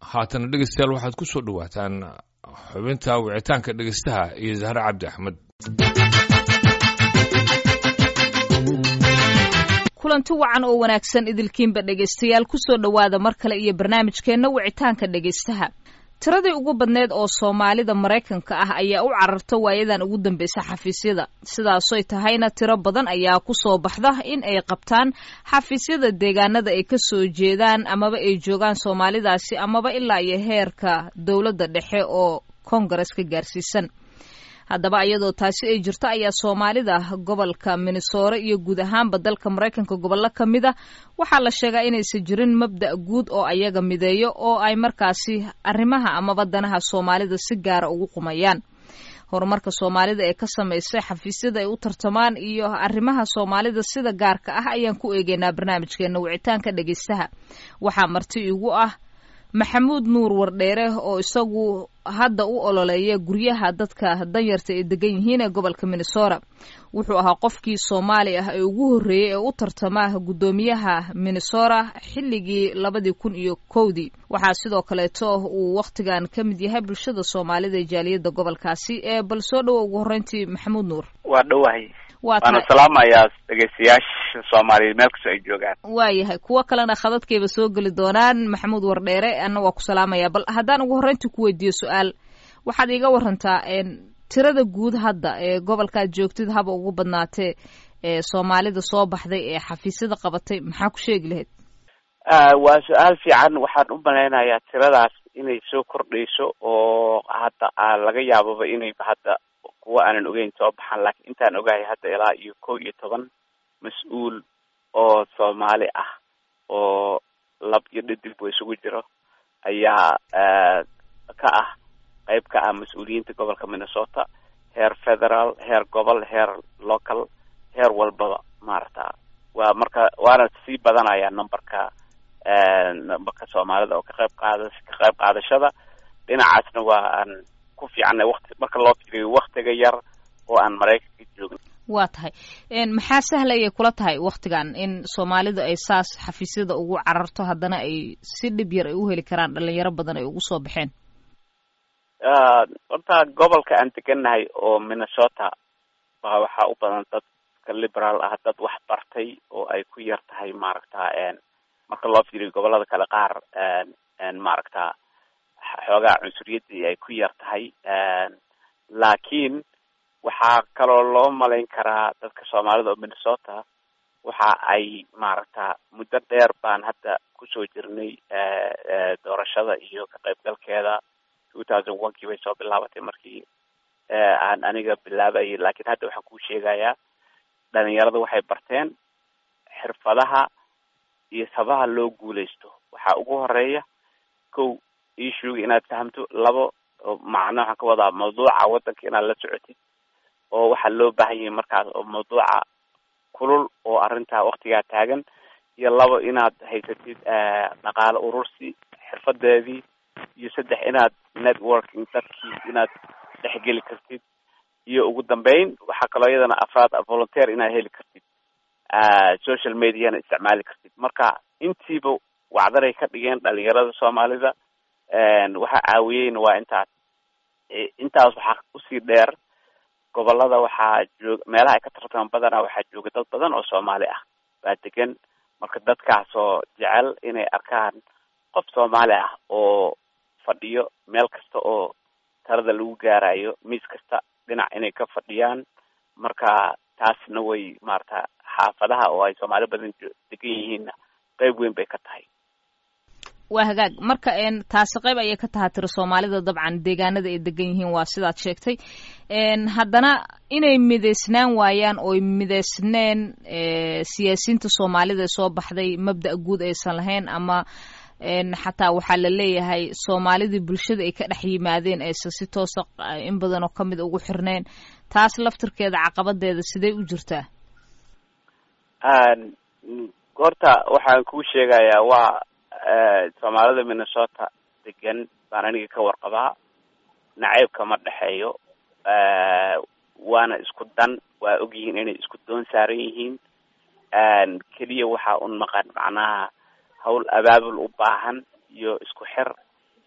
haatana dhegeystayaal waxaad ku soo dhowaataan xubinta wicitaanka dhegeystaha iyo zahre cabdi axmed kulanti wacan oo wanaagsan idilkiinba dhegaystayaal kusoo dhowaada mar kale iyo barnaamijkeenna wicitaanka dhegaystaha tiradii ugu badneed oo soomaalida maraykanka ah ayaa u cararta waayadan ugu dambeysa xafiisyada sidaasoy tahayna tiro badan ayaa kusoo baxda in ay qabtaan xafiisyada deegaanada ay ka soo jeedaan amaba ay joogaan soomaalidaasi amaba ilaa iyo heerka dowladda dhexe oo kongares ka gaarsiisan haddaba iyadoo taasi ay jirto ayaa soomaalida gobolka minnesore iyo guud ahaanba dalka maraykanka gobollo ka mid a waxaa la sheegaa inaysan jirin mabda' guud oo ayaga mideeyo oo ay markaasi arrimaha amaba danaha soomaalida si gaara ugu qumayaan horumarka soomaalida ee ka samaysay xafiisyada ay u tartamaan iyo arrimaha soomaalida sida gaarka ah ayaan ku eegeynaa barnaamijkeena wicitaanka dhegeystaha waxaa marti igu ah maxamuud nuur wardheere oo isagu hadda u ololeeya guryaha dadka danyarta ay degan yihiin ee gobolka minnesota wuxuu ahaa qofkii soomaali ah ee ugu horreeyey ee u tartama guddoomiyaha minnesota xilligii labadii kun iyo kowdii waxaa sidoo kaleeto uu wakhtigan ka mid yahay bulshada soomaalida ee jaaliyadda gobolkaasi ee bal soo dhowo ugu horreyntii maxamuud nuur waa dhowahay waa waana salaamayaa dhegeystayaasha soomaaliyeed meel kastoo ay joogaan waayahay kuwo kalena khadadkayba soo geli doonaan maxamuud wardheere anna waa ku salaamaya bal haddaan ugu horreyntii ku weydiiyo su-aal waxaad iiga warantaa tirada guud hadda ee gobolkaad joogtid haba ugu badnaatee ee soomaalida soo baxday ee xafiisyada qabatay maxaa ku sheegi lahayd waa su-aal fiican waxaan u malaynayaa tiradaas inay soo kordhayso oo hadda laga yaababa inay hadda kuwa aanan ogeyn soo baxaan laakiin intaan ogahay hadda ilaa iyo kow iyo toban mas-uul oo soomaali ah oo lab iyo dhidibba isugu jiro ayaa ka ah qayb ka ah mas-uuliyiinta gobolka minnesota heer federal heer gobol heer local heer walbaba maarata waa marka waana sii badanaya numberka numberka soomaalida oo ka qayb qaada ka qayb qaadashada dhinacaasna waa aan ku fiicanay wakti marka loo fiiriyo waktiga yar oo aan maraykanka joogin waa tahay maxaa sahlayay kula tahay waktigan in soomaalidu ay saas xafiisyada ugu cararto haddana ay si dhib yar ay u heli karaan dhalinyaro badan ay ugu soo baxeen horta gobolka aan degannahay oo minnesota baa waxaa u badan dadka liberaal ah dad wax bartay oo ay ku yar tahay maaragta marka loo fiiriyo gobolada kale qaar maaragta xoogaa cunsuriyadii ay ku yar tahay laakiin waxaa kaloo loo malayn karaa dadka soomaalida oo minnesota waxa ay maaragta muddo dheer baan hadda kusoo jirnay doorashada iyo ka qaybgalkeeda two thousand one kii bay soo bilaabatay markii aan aniga bilaabayay laakiin hadda waxaan kuu sheegayaa dhalinyarada waxay barteen xirfadaha iyo sabaha loo guuleysto waxaa ugu horeeya kow issuega inaad fahamto labo macna waxaan ka wadaa mawduuca waddanka inaad la socotid oo waxaa loo baahan yahay markaas oo mawduuca kulul oo arrintaa waktigaa taagan iyo labo inaad haysatid dhaqaale urursi xirfadeedii iyo saddex inaad networking dadkii inaad dhexgeli kartid iyo ugu dambeyn waxaa kaloo iyadana afraad volunteer inaad heli kartid social mediana isticmaali kartid marka intiiba wacdaray ka dhigeen dhalinyarada soomaalida waxa caawiyeyna waa intaas intaas waxaa usii dheer gobolada waxaa joog meelaha ay ka tartamaan badanaa waxaa jooga dad badan oo soomaali ah baa degan marka dadkaasoo jecel inay arkaan qof soomaali ah oo fadhiyo meel kasta oo talada lagu gaarayo miis kasta dhinac inay ka fadhiyaan marka taasna way maarata xaafadaha oo ay soomaali badan degan yihiinna qeyb weyn bay ka tahay waa hagaag marka taasi qayb ayay ka taha tiri soomaalida dabcan deegaanada ay degan yihiin waa sidaad sheegtay haddana inay midaysnaan waayaan ooy midaysneen siyaasiyiinta soomaalida ee soo baxday mabda' guud aysan lahayn ama xataa waxaa la leeyahay soomaalidii bulshada ay ka dhex yimaadeen aysan si toosa in badan oo kamid ugu xirneen taas laftirkeeda caqabadeeda sidee u jirtaa horta waxaan kuu sheegayaa waa soomaalida minnesota degan baan aniga ka warqabaa nacayb kama dhexeeyo waana isku dan waa ogyihiin inay isku doon saaran yihiin keliya waxaa un maqan macnaha hawl abaabul u baahan iyo isku xir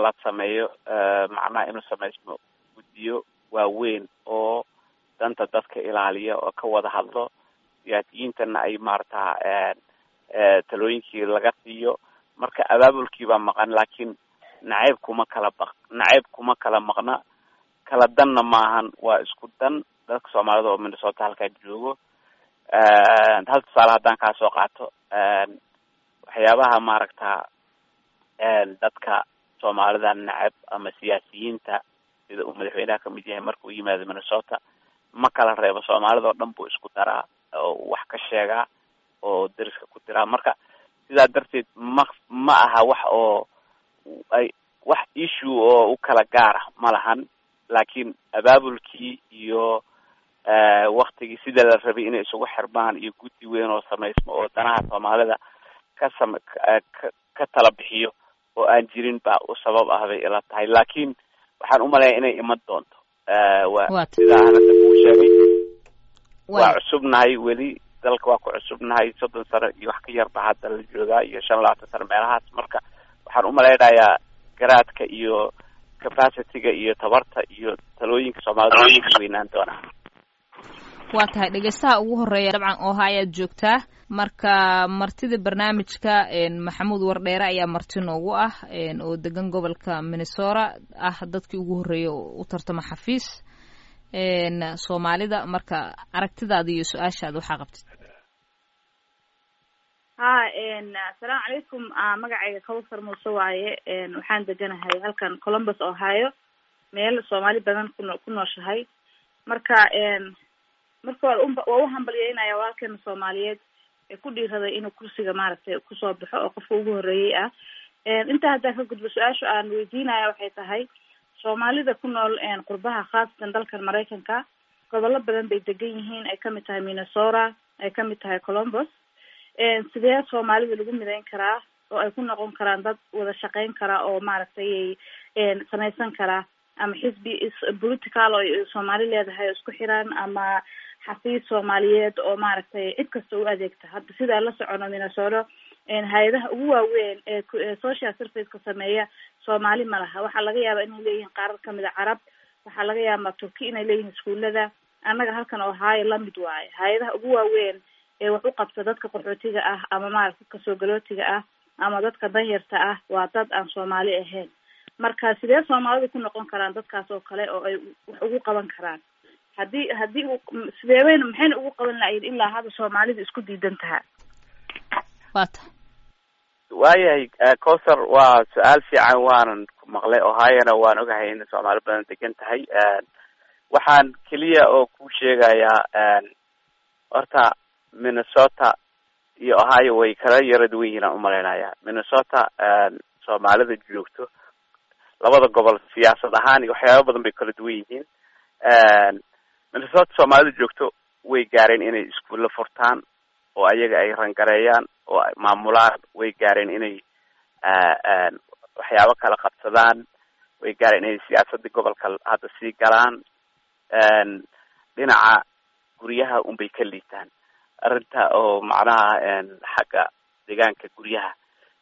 la sameeyo macnaha inuu samaysmo guddiyo waaweyn oo danta dadka ilaaliya oo ka wada hadlo siyaasiyiintana ay maarata talooyinkii laga siiyo marka abaabulkii baa maqan laakiin nacayb kuma kala baq nacayb kuma kala maqna kala danna maahan waa isku dan dadka soomaalida oo minnesota halkaa joogo hal tusaale haddaan kaa soo qaato waxyaabaha maaragta dadka soomaalida nacab ama siyaasiyiinta sida uu madaxweynaha kamid yahay marka uu yimaado minnesota ma kala reebo soomaalida oo dhan buu isku daraa oo wax ka sheegaa oo dariska ku diraa marka sidaa darteed ma ma aha wax oo ay wax issue oo u kala gaara ma lahan laakiin abaabulkii iyo waktigii sida la rabay inay isugu xirmaan iyo guddi weyn oo samaysmo oo danaha soomaalida ka sam ka tala bixiyo oo aan jirin baa u sabab ah bay ila tahay laakiin waxaan umaleeya inay iman doonto wa sidaa hadda kuu sheegay waa cusubnahay weli dalka waa ku cusubnahay soddon sano iyo wax ka yarba hadda la joogaa iyo shan labaatan sano meelahaas marka waxaan umalaynayaa garaadka iyo capacityga iyo tabarta iyo talooyinka soomaalida way weynaan doonaa waa tahay dhegeystaha ugu horeeya dabcan oha ayaad joogtaa marka martida barnaamijka maxamuud wardheere ayaa marti noogu ah oo degan gobolka minnesota ah dadkii ugu horreeyay u tartama xafiis soomaalida marka aragtidaada iyo su-aashaada waxaa qabtid ha asalaamu calaykum magacayga kawsar muuse waaye waxaan deganahay halkan columbus ohio meel soomaali badan kuno ku nooshahay marka marka waa waa uhambalyeynaya walaalkeena soomaaliyeed ee ku dhiiraday inuu kursiga maaragtay kusoo baxo oo qofka ugu horreeyey ah intaa haddaan ka gudbo su-aasha aan weydiinaya waxay tahay soomaalida ku nool qurbaha khaasatan dalkan maraykanka gobollo badan bay degan yihiin ay kamid tahay minnesota ay kamid tahay columbus sidee soomaalida lagu midayn karaa oo ay ku noqon karaan dad wada shaqeyn kara oo maaragtay samaysan karaa ama xisbi political oo soomaali leedahay oo isku xiran ama xafiis soomaaliyeed oo maaragtay cid kasta u adeegta hadda sidaa la socono minnesota hay-adaha ugu waaweyn ee social serviceka sameeya soomaali ma laha waxaa laga yaabaa inay leeyihiin qaarar kamid a carab waxaa laga yaabaa turki inay leeyihiin iskuulada annaga halkan ohaayo lamid waayo hay-adaha ugu waaweyn ee wax u qabta dadka qaxootiga ah ama maaragta kasoo galootiga ah ama dadka danyarta ah waa dad aan soomaali ahayn marka sidee soomaalidu ku noqon karaan dadkaas oo kale oo ay wax ugu qaban karaan haddii haddii u sideebayna maxayna ugu qaban lahayd ilaa hadda soomaalidu isku diidan tahaa waa ta waayahay cowsar waa su-aal fiican waanan ku maqlay ohiona waan ogahay in soomaali badan degan tahay waxaan keliya oo ku sheegayaa horta minnesota iyo ohio way kala yara duwan yihiin aan umalaynaya minnesota soomaalida joogto labada gobol siyaasad ahaan iyo waxyaaba badan bay kala duwan yihiin minnesota soomaalida joogto way gaareen inay iskuulla furtaan oo ayaga ay rangareeyaan oo ay maamulaan way gaareen inay waxyaabo kala qabsadaan way gaareen inay siyaasadii gobolka hadda sii galaan dhinaca guryaha unbay ka liitaan arrinta oo macnaha xagga deegaanka guryaha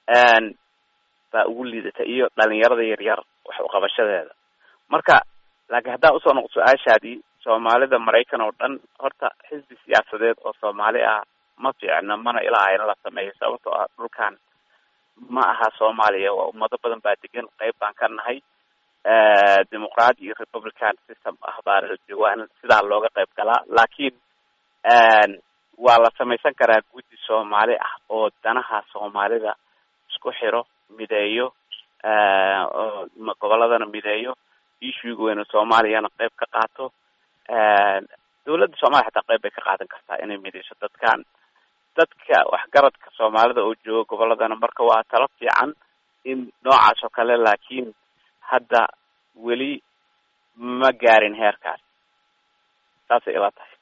baa ugu liidata iyo dhalinyarada yaryar wax uqabashadeeda marka laakiin haddaan usoo noqdo su-aashaadii soomaalida maraykan oo dhan horta xisbi siyaasadeed oo soomaali ah ma fiicna mana ilaa in la sameeyo sababtoo ah dhulkan ma aha soomaaliya waa ummado badan baa degan qeyb baan ka nahay dimuqraadi iyo republican system ah baa waa in sidaa looga qayb galaa laakiin waa la samaysan karaa guddi soomaali ah oo danaha soomaalida isku xiro mideeyo oo goboladana mideeyo issuega weyna soomaaliyana qayb ka qaato dawladda soomaliya xataa qayb bay ka qaadan kartaa inay mideyso dadkan dadka waxgaradka soomaalida oo jooga goboladana marka waa talo fiican in noocaas oo kale laakiin hadda weli ma gaarin heerkaas saasay ila tahay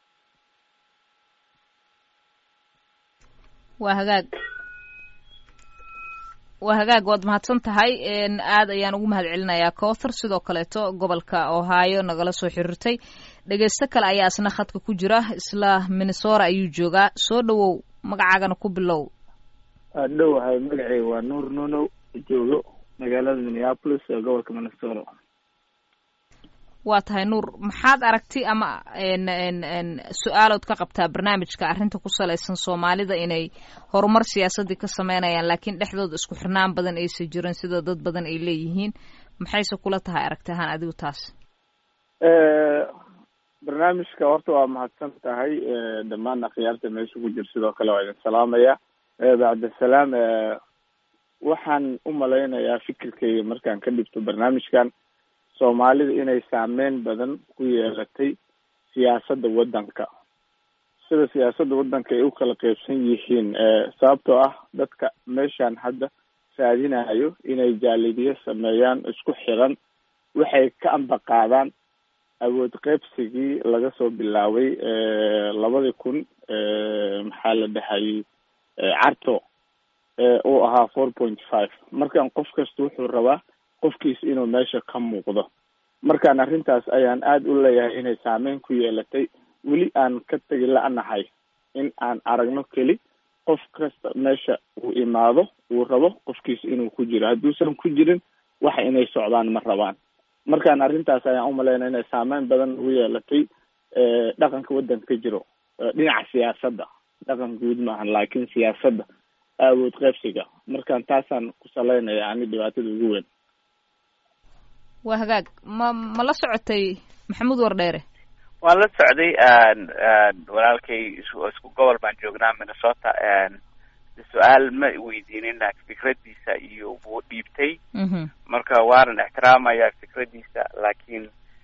waa hagaag waa hagaag waad mahadsan tahay aad ayaan ugu mahad celinayaa cowthar sidoo kaleeto gobolka ohio nagala soo xiriirtay dhegeysto kale ayaa isna khadka ku jira isla minnesota ayuu joogaa soo dhawow magacaagana ku bilow dhowahay magaceyga waa nuur nunow joogo magaalada minneapolis ee gobolka minnesota waa tahay nuur maxaad aragti ama su-aalood ka qabtaa barnaamijka arrinta ku salaysan soomaalida inay horumar siyaasadii ka sameynayaan laakiin dhexdooda isku xirnaan badan aysan jirin sida dad badan ay leeyihiin maxayse kula tahay aragti ahaan adigu taas barnaamijka horta waa mahadsan tahay dhammaan akhyaarta meesha ku jir sidoo kale waa idin salaamaya bacdasalaam waxaan u malaynayaa fikirkayga markaan ka dhigto barnaamijkan soomaalida inay saameyn badan ku yeelatay siyaasadda waddanka sida siyaasadda waddanka ay u kala qeybsan yihiin sababtoo ah dadka meeshaan hadda raadinayo inay jaalidiyo sameeyaan isku xiran waxay ka ambaqaadaan awood qeybsigii laga soo bilaabay labadii kun maxaa la dhahayay carto uu ahaa four point five markaan qof kasta wuxuu rabaa qofkiis inuu meesha ka muuqdo markaan arrintaas ayaan aada u leeyahay inay saameyn ku yeelatay weli aan ka tegi la-nahay in aan aragno keli qof kasta meesha uu imaado uu rabo qofkiis inuu ku jiro hadduusan ku jirin waxa inay socdaan ma rabaan markaan arrintaas ayaan umalaynaya inay saameyn badan ugu yeelatay dhaqanka waddanka ka jiro dhinaca siyaasadda dhaqan guud maahan laakiin siyaasadda awood qeybsiga markaan taasaan ku salaynaya ani dhibaatada ugu weyn waa hagaag ma ma la socotay maxamuud wardheere waan la socday walaalkay isku gobol baan joognaa minnesota su-aal ma weydiinin fikradiisa iyo wuu dhiibtay marka waanan ixtiraamaya fikradiisa laakiin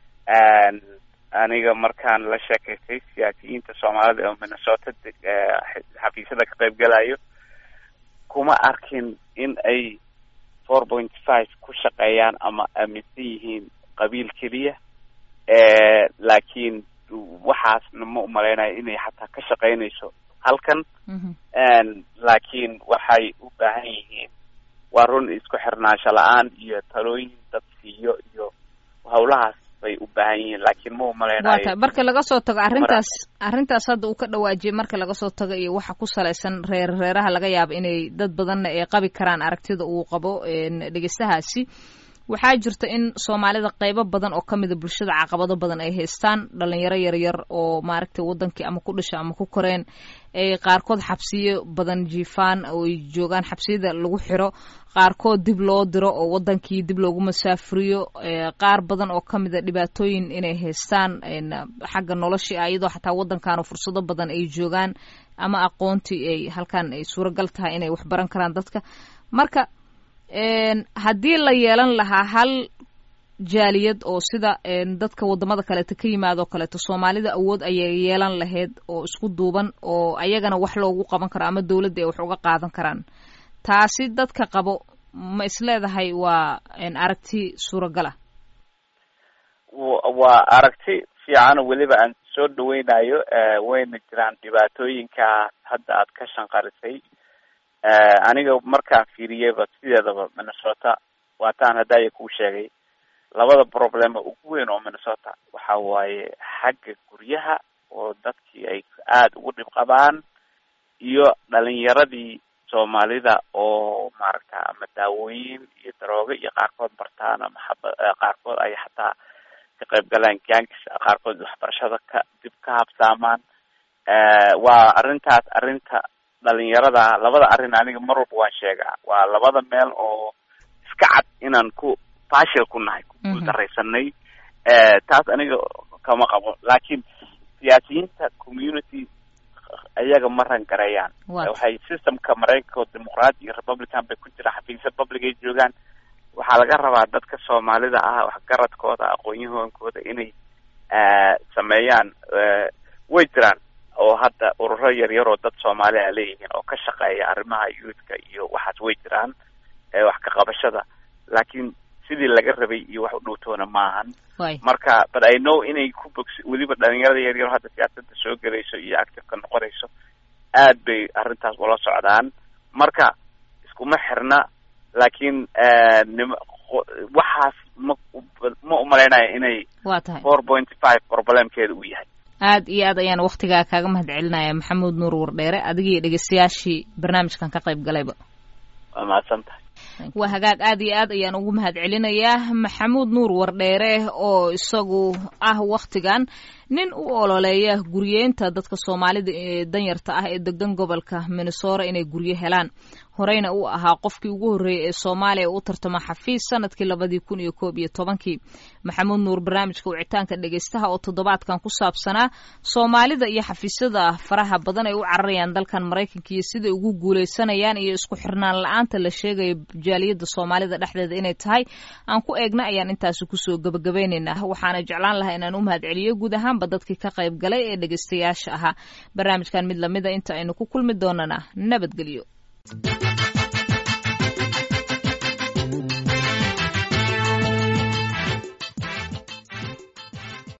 aniga markaan la sheekaystay siyaasiyiinta soomaalida oo minnesota xafiisyada ka qayb galayo kuma arkin in ay four point five ku shaqeeyaan ama aaminsan yihiin qabiil keliya laakiin waxaasna ma umalaynayo inay xataa ka shaqeynayso halkan laakiin waxay u baahan yihiin waa run isku xirnaansho la-aan iyo talooyin dad siiyo iyo hawlahaas bay u baahan yihiin laakiin ma umalaynayo waa tahay marka laga soo tago arrintaas arrintaas hadda uu ka dhawaajiyay marka laga soo tago iyo waxa ku salaysan reer reeraha laga yaabo inay dad badanna ay qabi karaan aragtida uu qabo dhegeystahaasi waxaa jirta in soomaalida qeybo badan oo ka mida bulshada caqabado badan ay haystaan dhalinyaro yaryar oo maaragtay wadankii ama ku dhasha ama ku koreen ay qaarkood xabsiyo badan jiifaan oo ay joogaan xabsiyada lagu xiro qaarkood dib loo diro oo wadankii dib loogu masaafuriyo qaar badan oo ka mida dhibaatooyin inay haystaan xagga noloshii ah iyadoo xataa wadankan fursado badan ay joogaan ama aqoontii ay halkan ay suuragal tahay inay waxbaran karaan dadka marka haddii la yeelan lahaa hal jaaliyad oo sida dadka wadamada kaleeto ka yimaadoo kaleeto soomaalida awood ayay yeelan lahayd oo isku duuban oo ayagana wax loogu qaban karo ama dowladda ay wax uga qaadan karaan taasi dadka qabo ma isleedahay waa aragti suuragal ah waa aragti fiican oo weliba aan soo dhaweynayo wayna jiraan dhibaatooyinka hadda aad ka shanqarisay aniga markaan fiiriyeyba sideedaba minnesota waataan haddaaya kuu sheegay labada problema ugu weyn oo minnesota waxa waaye xagga guryaha oo dadkii ay aada ugu dhib qabaan iyo dhalinyaradii soomaalida oo maaragta ama daawooyin iyo daroogo iyo qaarkood bartaan ama xaba qaarkood ay xataa ka qayb galaan gangs qaarkood waxbarashada ka dib ka habsaamaan waa arrintaas arrinta dhalinyarada labada arrin aniga mar walba waan sheegaa waa labada meel oo iska cad inaan ku fashil ku nahay ku guuldaraysanay taas aniga kama qabo laakiin siyaasiyiinta community ayaga ma rangareeyaan waxay systemka maraykanka oo dimuqraadi iyo republican bay ku jiraan xafiisya public ay joogaan waxaa laga rabaa dadka soomaalida ah waxgaradkooda aqoon-yahonkooda inay sameeyaan way jiraan oo hadda ururo yaryar oo dad soomaali a leeyihiin oo ka shaqeeya arrimaha youthka iyo waxaas way jiraan wax ka qabashada laakiin sidii laga rabay iyo wax u dhowtoona maahan marka but i know inay ku bogsi weliba dhalinyarada yaryar hadda siyaasadda soo gelayso iyo activeka noqonayso aad bay arrintaas ula socdaan marka iskuma xirna laakiin nim waxaas ma ma umalaynaya inay waa tahay four point five problemkeeda uu yahay aad iyo aad ayaan waktigaa kaaga mahad celinaya maxamuud nuur wardheere adigii dhegeystayaashii barnaamijkan ka qayb galayba waa mahadsan tahay waa hagaag aad iyo aad ayaan ugu mahad celinayaa maxamuud nuur wardheere oo isagu ah wakhtigan nin u ololeeya guryeynta dadka soomaalida ee danyarta ah ee degan gobolka minnesora inay guryo helaan horeyna uu ahaa qofkii ugu horreeyey ee soomaaliya u tartama xafiis sanadkii labadii kun iyo koob iyo tobankii maxamuud nuur barnaamijka wicitaanka dhegeystaha oo toddobaadkan ku saabsanaa soomaalida iyo xafiisyada faraha badan ay u cararayaan dalkan maraykanka iyo siday ugu guuleysanayaan iyo isku xirnaan la-aanta la sheegaya jaaliyadda soomaalida dhexdeeda inay tahay aan ku eegna ayaan intaasi kusoo gabagabaynaynaa waxaana jeclaan lahaa inaan u mahad celiyo guud ahaanba dadkii ka qayb galay ee dhegeystayaasha ahaa barnaamijkan mid lamida inta aynu ku kulmi doonana nabadgelyo